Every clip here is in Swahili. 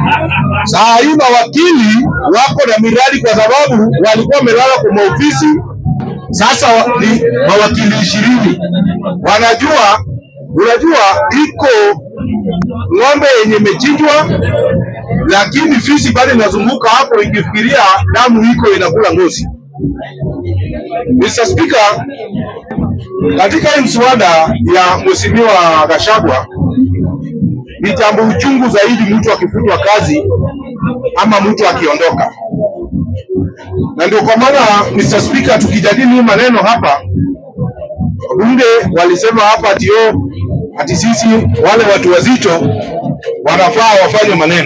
Saa hii mawakili wako na miradi kwa sababu walikuwa wamelala kwa maofisi. Sasa wa- ni mawakili ishirini wanajua, unajua iko ng'ombe yenye imechinjwa, lakini fisi bado inazunguka hapo ikifikiria damu iko inakula ngozi. Mr. Speaker, katika hii mswada ya Mheshimiwa Gachagua ni jambo uchungu zaidi mtu akifutwa kazi ama mtu akiondoka, na ndio kwa maana Mr. Speaker, tukijadili hii maneno hapa, wabunge walisema hapa ati oh, ati sisi wale watu wazito wanafaa wafanye maneno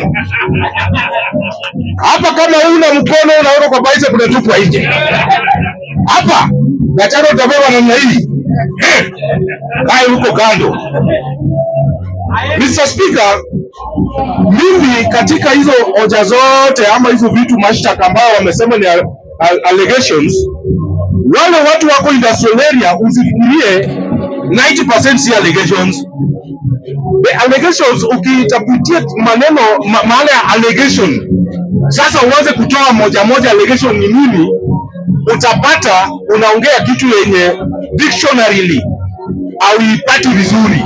hapa. Kama una mkono unaona kwa bicep unatupwa nje hapa, Gachagua utabeba namna hii Eh, kae huko kando. Mr. Speaker, mimi katika hizo hoja zote ama hizo vitu mashtaka ambao wamesema ni al- al- allegations, wale watu wako industrial area usifikirie 90% si allegations. The allegations ukitafutia maneno ma, maana ya allegation, sasa uanze kutoa moja moja allegation ni nini, utapata unaongea kitu yenye dictionarily hauipati vizuri.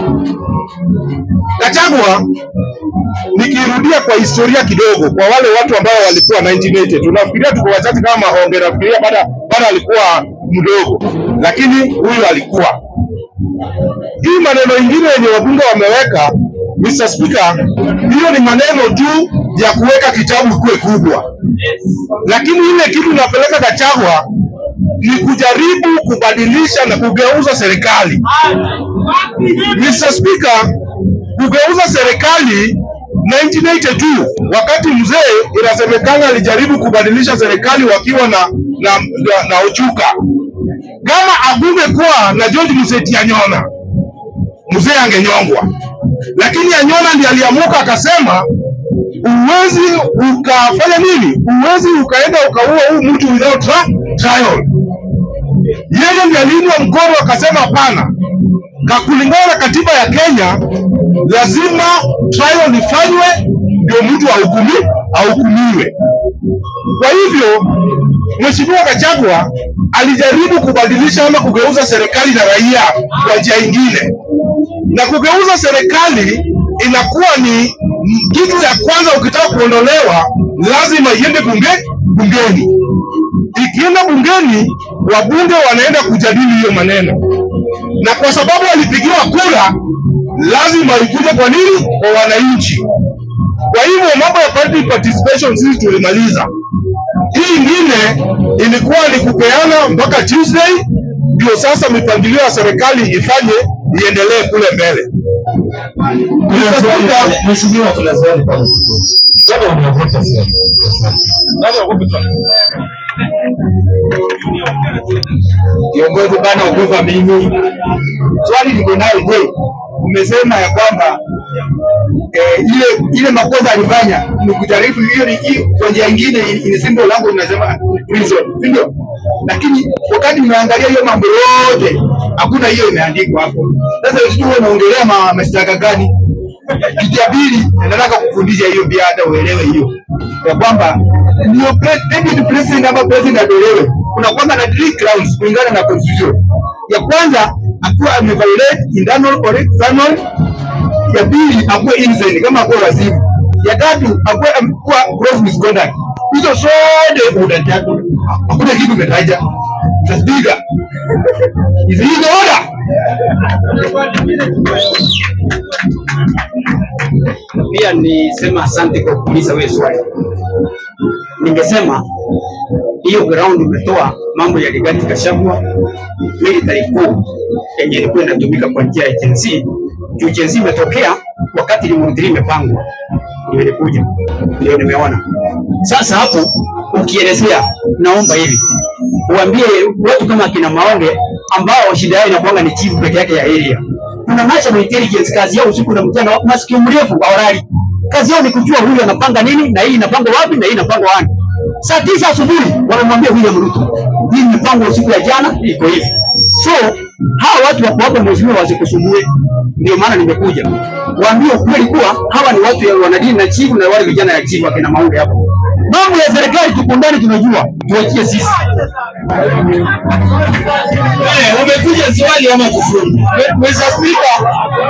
Gachagua, nikirudia kwa historia kidogo, kwa wale watu ambao walikuwa 1980 tunafikiria tuko wachache kama Mahonge, nafikiria bado bado alikuwa mdogo, lakini huyu alikuwa. Hii maneno ingine yenye wabunge wameweka, Mr. Speaker, hiyo ni maneno tu ya kuweka kitabu kuwe kubwa, lakini ile kitu inapeleka Gachagua ni kujaribu kubadilisha na kugeuza serikali. Mr. Speaker, kugeuza serikali 1982 wakati mzee inasemekana alijaribu kubadilisha serikali wakiwa na na, na, na Ochuka. Kama akungekuwa na George Museti Anyona, mzee angenyongwa, lakini Anyona ndiye aliamuka akasema, uwezi ukafanya nini, uwezi ukaenda ukaua huu mtu without tri- trial. Yeye ndiye aliinua mkono akasema, hapana, na kulingana na katiba ya Kenya lazima trial ifanywe ndio mtu ahukumi ahukumiwe. Kwa hivyo Mheshimiwa Gachagua alijaribu kubadilisha ama kugeuza serikali na raia kwa njia ingine, na kugeuza serikali inakuwa ni kitu ya kwanza. Ukitaka kuondolewa, lazima iende bunge bungeni. Ikienda bungeni, wabunge wanaenda kujadili hiyo maneno na kwa sababu walipigiwa kura, lazima ikuje kwa nini? Kwa wananchi. Kwa hivyo mambo ya party participation sisi tulimaliza. Hii ingine ilikuwa ni kupeana mpaka Tuesday, ndio sasa mipangilio ya serikali ifanye iendelee kule mbele. Mr. Speaker, Mheshimiwa, kuna swali pale. Bwana unaogopa sana. Kiongozi bana, ogopa mimi. Swali liko nayo, je, umesema ya kwamba eh, ile ile makosa alifanya ni kujaribu hiyo ni hiyo kwa njia nyingine, ni simple langu tunasema reason, si ndio? Lakini wakati umeangalia hiyo mambo yote hakuna hiyo imeandikwa hapo. Sasa sijui wewe unaongelea ma- mashtaka gani? Kitu ya pili, nataka kufundisha hiyo pia, hata uelewe hiyo ya kwamba ndio pre- deputy president ama president atolewe, kuna kwamba na three grounds kulingana na constitution. Ya kwanza akuwa ameviolate internal or external ya pili akuwe innocent kama akuwe wasifu, ya tatu akuwe amekuwa gross misconduct. Hizo zote unataka, hakuna kitu umetaja. Mr. Speaker, is he the order? pia nisema asante kwa kuuliza wewe swali. Ningesema hiyo ground umetoa mambo ya Rigathi Gachagua military coup yenye ilikuwa inatumika kwa njia ya Gen Z. Juu Gen Z imetokea wakati Limuru imepangwa, ndio ilikuja, ndio nimeona. Sasa hapo ukielezea, naomba hivi uambie watu kama akina Maonge ambao shida yao inakuanga ni chief peke yake ya area. Kuna national intelligence, kazi yao usiku na mchana, masikio mrefu hawalali. Kazi yao ni kujua huyu anapanga nini na hii inapangwa wapi na hii inapangwa wapi. Saa tisa asubuhi wanamwambia William Ruto, hii mipango usiku ya jana iko hivi. So hawa watu wako hapa mheshimiwa, wasikusumbue. Ndio maana nimekuja waambie ukweli kuwa hawa ni watu ya wanadini na chifu na wale vijana ya chifu akina Maunde hapo. Mambo ya serikali tuko ndani, tunajua, tuachie sisi. Eh, umekuja swali ama kufunga? Mr. Speaker.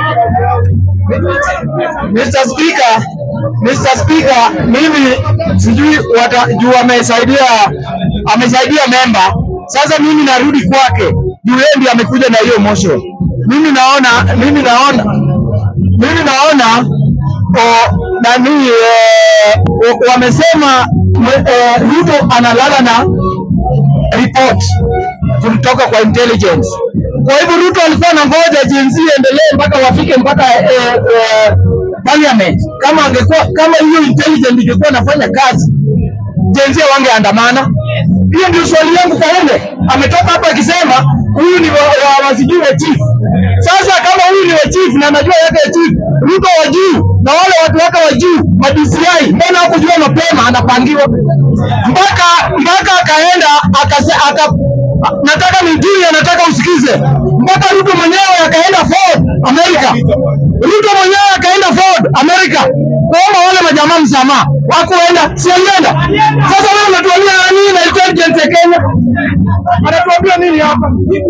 Mr. Speaker, Mr. Speaker, mimi sijui wata- juu amesaidia amesaidia memba. Sasa mimi narudi kwake juu yeye ndiye amekuja na hiyo motion. Mimi naona mimi naona mimi naona o, nani eh, o- wamesema mwe- eh, Ruto analala na report kutoka kwa intelligence. Kwa hivyo Ruto alikuwa anangoja jinsi iendelee mpaka wafike mpaka eh, eh, parliament. Kama angekuwa kama hiyo intelligence ingekuwa inafanya kazi, jinsi wangeandamana. Hiyo ndio swali yangu kwa yule ametoka hapa akisema huyu ni wa, wa, wa sijui wa chief. Sasa kama huyu ni wa chief na anajua yake ya chief, Ruto wa juu na wale watu wake wa juu ma DCI, mbona hakujua mapema anapangiwa mpaka mpaka akaenda akase, aka, nataka nijue, nataka usikize mpaka Ruto mwenyewe akaenda Ford America, Ruto mwenyewe akaenda Ford America kuomba wale majamaa msamaha, wakuenda si alienda. Sasa wewe unatuambia nini na intelligence ya Kenya? Anatuambia nini hapa?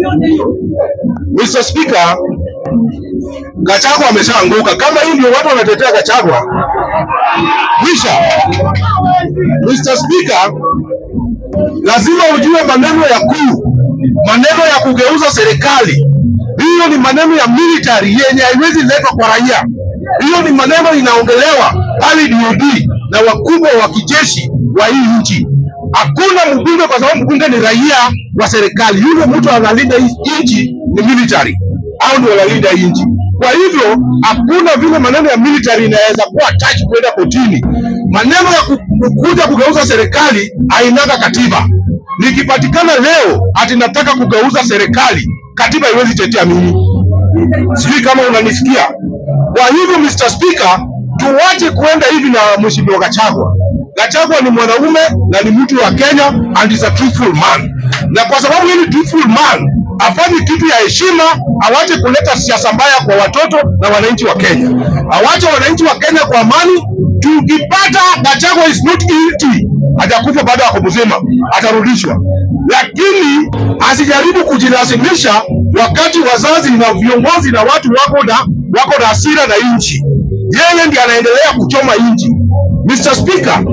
Mr. Speaker, Gachagua ameshaanguka. Kama hii ndio watu wanatetea Gachagua, kisha Mr. Speaker, lazima ujue maneno ya kuu, maneno ya kugeuza serikali. Hiyo ni maneno ya military yenye haiwezi letwa kwa raia. Hiyo ni maneno inaongelewa pale DOD na wakubwa wa kijeshi wa hii nchi. Hakuna mbunge, kwa sababu mbunge ni raia wa serikali. Yule mtu analinda hii nchi ni military, au ndio wanalinda hii nchi. Kwa hivyo hakuna vile maneno ya military inaweza kuwa attached kwenda kotini. Maneno ya ku- kuja kugeuza serikali hainaga katiba. Nikipatikana leo ati nataka kugeuza serikali, katiba haiwezi tetea mimi. Sijui kama unanisikia. Kwa hivyo Mr. Speaker, tuwache kuenda hivi na Mheshimiwa Gachagua. Gachagua ni mwanaume na ni mtu wa Kenya and is a truthful man, na kwa sababu yeye ni truthful man afanye kitu ya heshima, awache kuleta siasa mbaya kwa watoto na wananchi wa Kenya, awache wananchi wa Kenya kwa amani. Tukipata Gachagua is not guilty, hajakufa baada ya kumzima, atarudishwa, lakini asijaribu kujilazimisha wakati wazazi na viongozi na watu wako na wako na hasira na nchi. Yeye ndiye anaendelea kuchoma nchi. Mr. Speaker,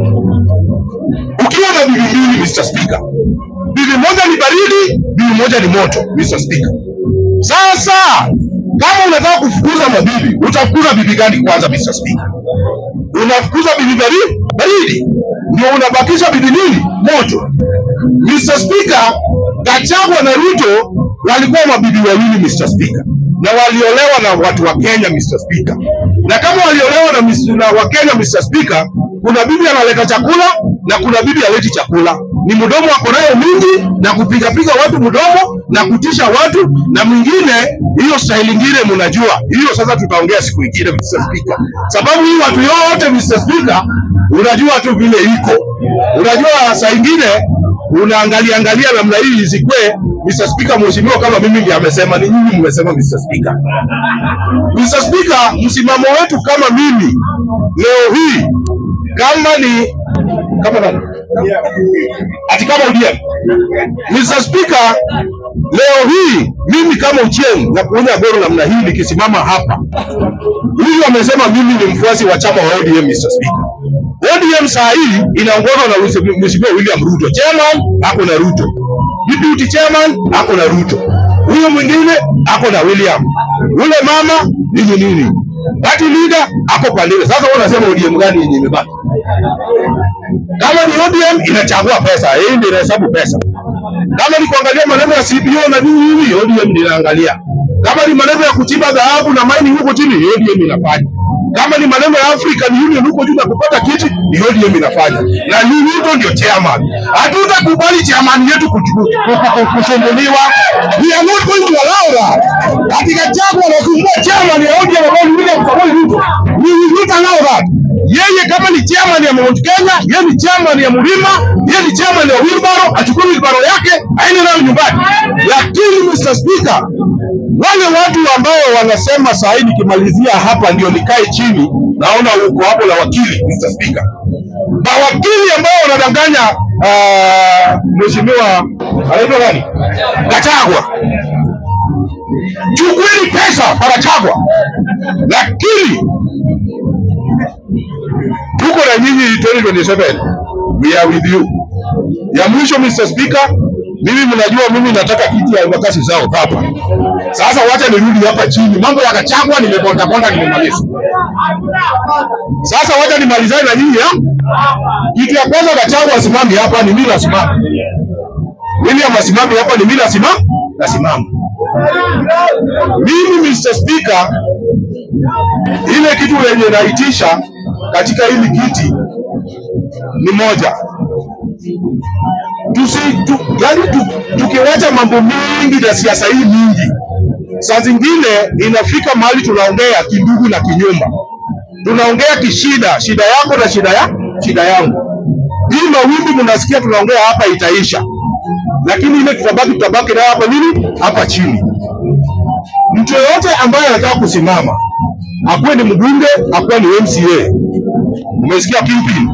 ukiwa na bibi mbili Mr. Speaker, bibi moja ni baridi, bibi moja ni moto Mr. Speaker. Sasa kama unataka kufukuza mabibi, utafukuza bibi gani kwanza Mr. Speaker? Unafukuza bibi baridi, baridi ndio unabakisha bibi nini? Moto. Mr. Speaker, Gachagua na Ruto walikuwa mabibi wawili Mr. Speaker, na waliolewa na watu wa Kenya Mr. Speaker. Na kama waliolewa na, mis- na wa Kenya Mr. Speaker, kuna bibi analeta chakula na kuna bibi aleti chakula. Ni mdomo ako nayo mingi na kupigapiga watu mdomo na kutisha watu, na mwingine hiyo style ingine mnajua hiyo. Sasa tutaongea siku ingine Mr. Speaker, sababu hii watu yote Mr. Speaker, unajua tu vile iko, unajua saa ingine unaangalia angalia namna hii isikwe Mr. Speaker, mheshimiwa kama mimi ndiye amesema, ni nyinyi mmesema Mr. Speaker. Mr. Speaker, msimamo wetu kama mimi leo hii kama ni kama nani? Ati kama ODM. Mr. Speaker, leo hii mimi kama Ochieng na kuonya goro namna hii nikisimama hapa. Huyu amesema mimi ni mfuasi wa chama wa ODM Mr. Speaker. ODM saa hii inaongozwa na Mheshimiwa William Ruto. Chairman ako na Ruto. Deputy chairman ako na Ruto. Huyo mwingine ako na William. Yule mama nini nini. Party leader ako pande ile. Sasa wewe unasema ODM gani yenye imebaki? Kama ni ODM inachagua pesa, hii ndio inahesabu pesa. Kama ni kuangalia maneno ya CBO na nini hivi, ODM ndio inaangalia. Kama ni maneno ya kuchimba dhahabu na mining huko chini, ODM inafanya. Kama ni maneno ya African Union huko juu na kupata kiti, ni ODM inafanya. Na ni Ruto ndio chairman. Hatutakubali chairman yetu kuchu- ku- ku- ku- kusumbuliwa. We are not going to allow that. Katika chama anasumbua chairman ya ODM ambayo ni William Samoei Ruto. We will not allow that. Yeye kama ni chairman ya Mount Kenya, yeye ni chairman ya Mlima, yeye ni chairman ya Wilbaro, achukue Wilbaro yake aende nayo nyumbani. Lakini Mr. Speaker, wale watu ambao wanasema saa hii nikimalizia hapa ndio nikae chini, naona uko hapo la wakili Mr. Speaker. Mawakili ambao wanadanganya uh, mheshimiwa anaitwa nani? Gachagua. Chukueni pesa Gachagua, lakini tuko na nyinyi 2027 we are with you. Ya mwisho Mr. Speaker, mimi mnajua mimi nataka kiti ya Embakasi South hapa. Sasa wacha nirudi hapa chini, mambo ya Gachagua nimeponda ponda, nimemaliza. Sasa wacha nimalizane na nyinyi ha? Kitu ya kwanza Gachagua asimami hapa, ni mimi nasimama. William asimami hapa, ni mimi nasimama, nasimama. Mimi Mr. Speaker, ile kitu yenye naitisha katika hili kiti ni moja tusi tu, yani tu, tukiwacha mambo mingi na siasa hii mingi, saa zingine inafika mahali tunaongea kindugu na kinyumba, tunaongea kishida, shida yako na shida ya shida yangu. Hii mawimbi mnasikia tunaongea hapa itaisha, lakini ile tutabaki tutabaki nayo hapa nini hapa chini. Mtu yoyote ambaye anataka kusimama, akuwe ni mbunge, akuwe ni MCA, umesikia Kingpin,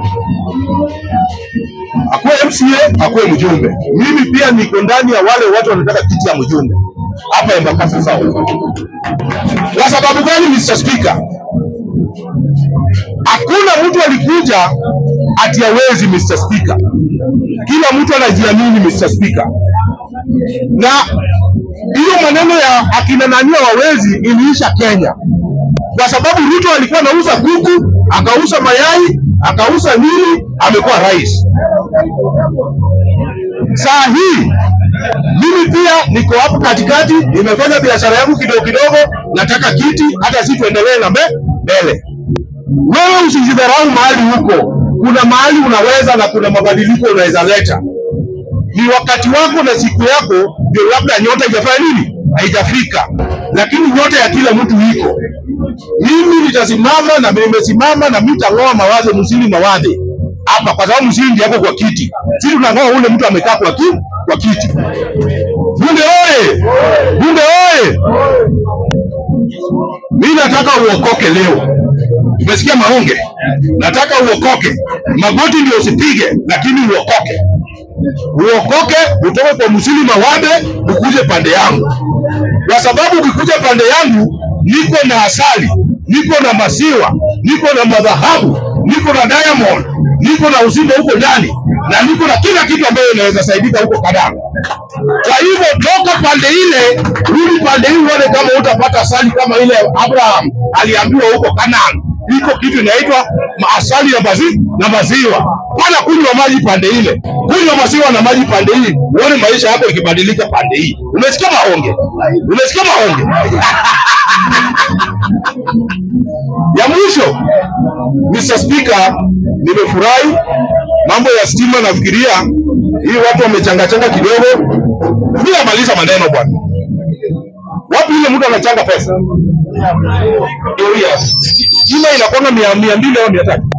akuwe MCA, akuwe mjumbe. Mimi pia niko ndani ya wale watu wanataka kiti ya mjumbe hapa Embakasi South. Kwa sababu gani, Mr. Speaker? Hakuna mtu alikuja ati hawezi, Mr. Speaker. Kila mtu anajiamini, Mr. Speaker, na hiyo maneno ya akina nani hawawezi iliisha Kenya, kwa sababu Ruto alikuwa anauza kuku, akauza mayai, akauza nini, amekuwa rais. Saa hii mimi pia niko hapo katikati, nimefanya biashara yangu kidogo kidogo, nataka kiti, hata si tuendelee na mbe- mbele. Wewe usijidharau mahali huko, kuna mahali unaweza na kuna mabadiliko unaweza leta. Ni wakati wako na siku yako, ndio labda nyota haijafanya nini, haijafika, lakini nyota ya kila mtu iko. Mimi nitasimama na nimesimama na mitang'oa mawazo msili mawadhe hapa, kwa sababu msili ndiye yako kwa kiti, sisi tunang'oa ule mtu amekaa kwa ki, kwa kiti. Bunge oye! Bunge oye! Mimi nataka uokoke leo. Umesikia maonge? Nataka uokoke. Magoti ndio usipige, lakini uokoke. Uokoke utoke kwa msili mawabe ukuje pande yangu, kwa sababu ukikuja pande yangu niko na asali, niko na maziwa, niko na madhahabu, niko na diamond, niko na uzima huko ndani na niko na kila kitu ambayo inaweza saidika huko Kadamu. Kwa hivyo toka pande ile, rudi pande hii, uone kama utapata asali kama ile Abraham aliambiwa huko Canaan. Iko kitu inaitwa ma- asali na mazi, na maziwa. Pana kunywa maji pande ile, kunywa maziwa na maji pande hii, uone maisha yako ikibadilika pande hii. Umesikia maonge? Umesikia maonge? ya mwisho, Mr. Speaker, nimefurahi mambo ya stima. Nafikiria hii watu wamechangachanga kidogo. Mimi namaliza maneno bwana. Wapi ile mtu anachanga pesa? Doria. Stima inakwanga mia mia mbili au mia tatu